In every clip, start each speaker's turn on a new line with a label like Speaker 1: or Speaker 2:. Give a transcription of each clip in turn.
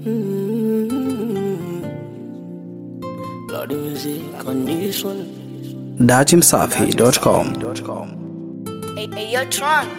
Speaker 1: Lord music on this one.
Speaker 2: datimsafi.com
Speaker 3: Hey, hey, yo, Tron.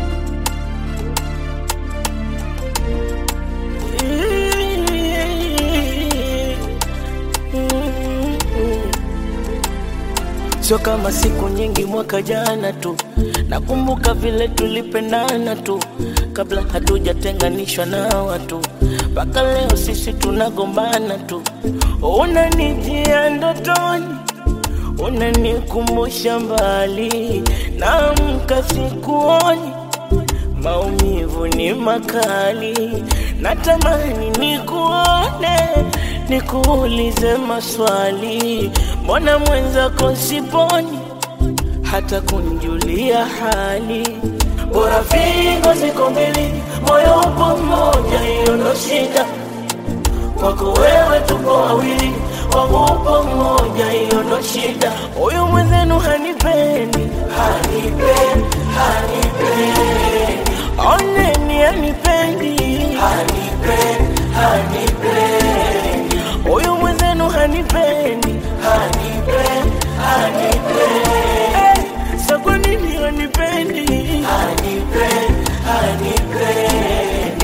Speaker 1: Sio kama siku nyingi mwaka jana tu, nakumbuka vile tulipendana tu, kabla hatujatenganishwa na watu, mpaka leo sisi tunagombana tu. Unanijia ndotoni, unanikumbusha mbali, naamka sikuoni, maumivu ni makali, natamani nikuone, nikuulize maswali, mbona mwenzako siponi hata kunjulia hali. Bora figo ziko mbili, moyo upo mmoja, hiyo ndo shida. Kwako wewe tuko wawili, wangu upo mmoja, hiyo ndo shida. Huyu mwenzenu hanipendi, hanipendi, hanipendi. Oneni hanipendi, hanipendi, hanipendi. Huyu mwenzenu hanipendi, hanipendi, hanipendi. Eh, Sa kwa nini hanipendi? Hanipendi, hanipendi.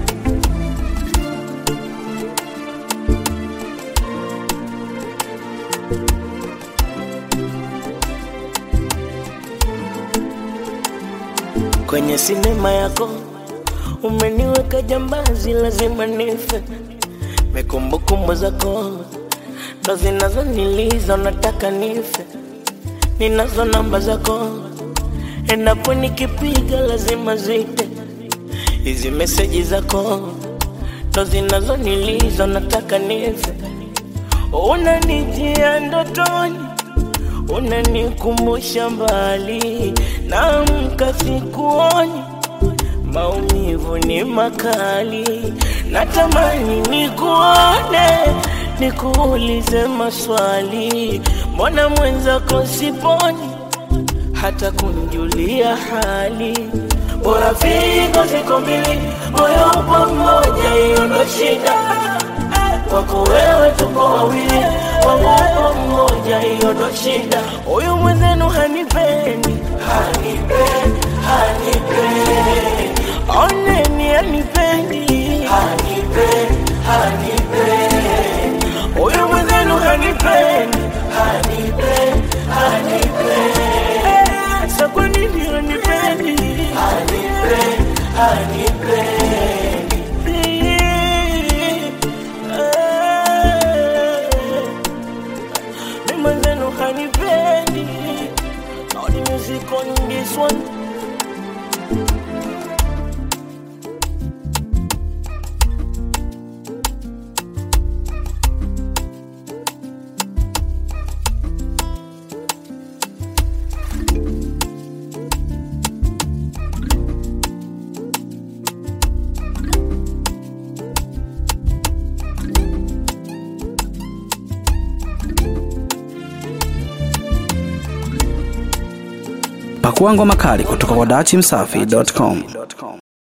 Speaker 1: kwenye sinema yako umeniweka jambazi, lazima nife. Mekumbukumbu zako ndo zinazoniliza, nataka nife. Ninazo namba zako, endapo nikipiga lazima zite. Hizi meseji zako ndo zinazoniliza, nataka nife. Unanijia ndotoni unanikumbusha mbali, naamka sikuoni, maumivu ni makali, natamani nikuone, nikuulize maswali, mbona mwenzako siponi hata kunjulia hali. Bora figo ziko mbili, moyo upo mmoja, hiyo ndo shida kwako wewe tuko wawili, wangu upo mmoja, hiyo ndo shida. Huyu mwenzenu hanipendi, hanipendi, hanipendi. Oneni hanipendi, hanipendi, hanipendi. Huyu mwenzenu hanipendi, hanipendi, hanipendi. Eh, Sa kwa nini hanipendi, hanipendi, hanipendi. Mimi mwenzenu hanipendi. All the music on this one.
Speaker 2: pakua ngoma kali kutoka kwa datimsafi.com